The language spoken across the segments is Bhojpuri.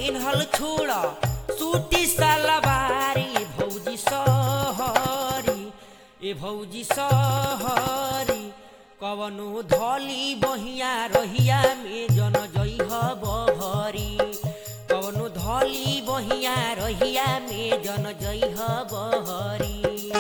पेन्हल छोड़ सूटी सलवारी भौजी सहरी ए भौजी सहरी कवनो धली बहिया रहिया में जन जइह बहरी कवनो धली बहिया रहिया में जन जइह बहरी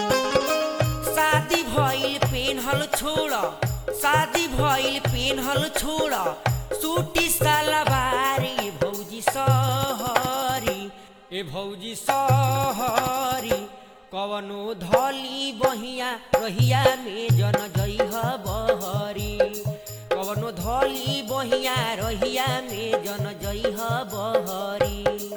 शादी भइल पेन्हल छोड़ शादी भइल पेन्हल छोड़ सूटी सलवारी भौजी सहरी ए भौजी सहरी कवनो धली बहिया रहिया में जन जइह बहरी कवनो धली बहिया रहिया में जन जइह बहरी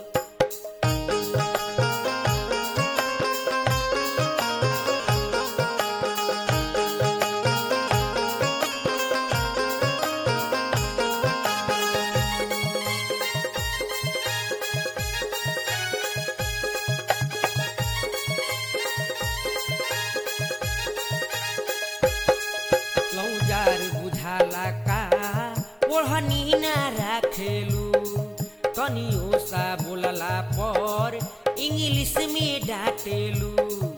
लौजार बुझाला का ओढ़नी ना राखेलू तनियो सा बोलला पर इंग्लिश में डांटेलू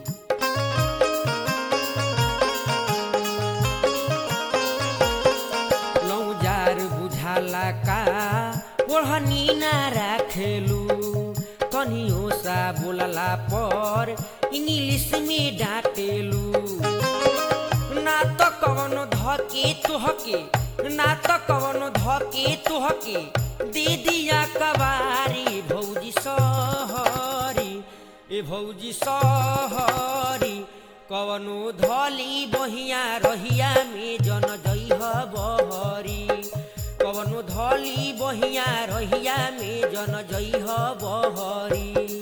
लौजार बुझाला का ओढ़नी ना राखेलू तनियो सा बोलला पर इंग्लिश में डांटेलू ना त कवनो धके तुहके ना त कवनो धके तुहके दे दिया कबारी भौजी सहरी ए भौजी सहरी कवनो धली बहिया रहिया में जन जइह बहरी कवनो धली बहिया रहिया में जन जइह बहरी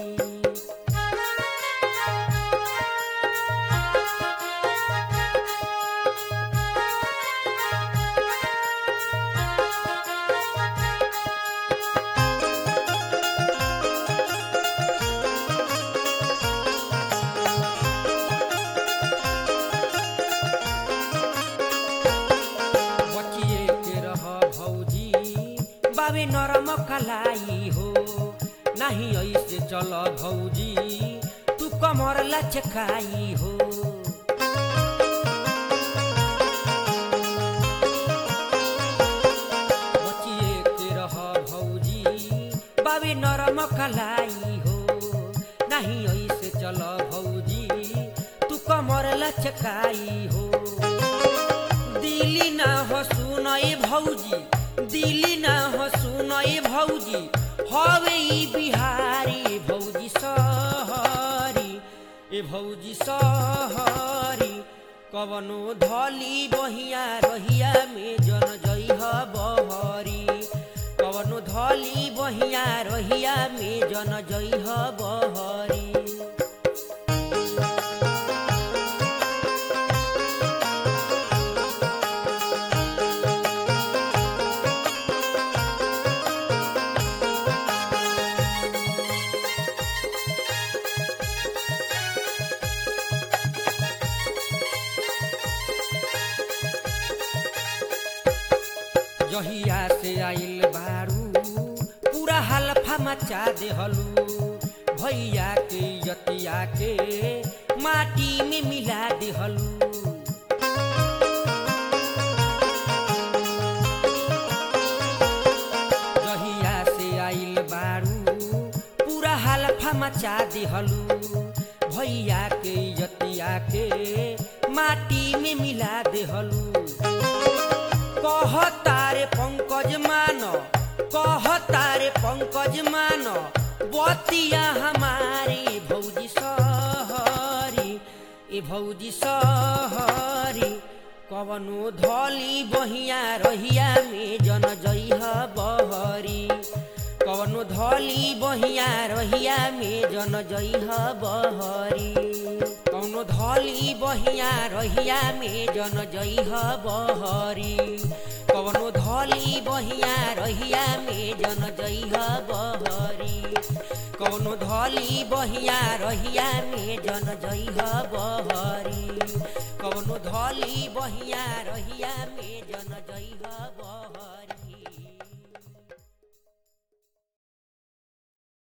बचिए के रह भौजी बाबे नरम कलाई हो नाही ऐसे चल भौजी तू कमर लचकाई हो बचिए के रह भौजी बाबे नरम कलाई हो नाही ऐसे चल भौजी तू कमर लचकाई हो दिली ना हो सुनए भौजी दिली ना हो सुनए भौजी हवे ई बिहारी भौजी सहरी ए भौजी सहरी कवनो धली बहिया रहिया में जन जइह बहरी कवनो धली बहिया रहिया में जन जइह बहरी जहिया से आइल बारू पूरा हलफा मचा देहलू भैया के यतिया के माटी में मिला देहलू जहिया से आइल बारू पूरा हलफा मचा देहलू भैया के यतिया के माटी में मिला देहलू कह तारे पंकज मान कह तारे पंकज मान बतिया हमारी भौजी सहरी ए भौजी सहरी कवनो धली बहिया रहिया में जन जइह बहरी कवनो धली बहिया रहिया में जन जइह बहरी कौनो धली बहिया रहिया में जन जइह बहरी कवनो धली बहिया रहिया में जन जइह बहरी कवनो धली बहिया रहिया में जन जइह बहरी कवनो धली बहिया रहिया में जन जइह बहरी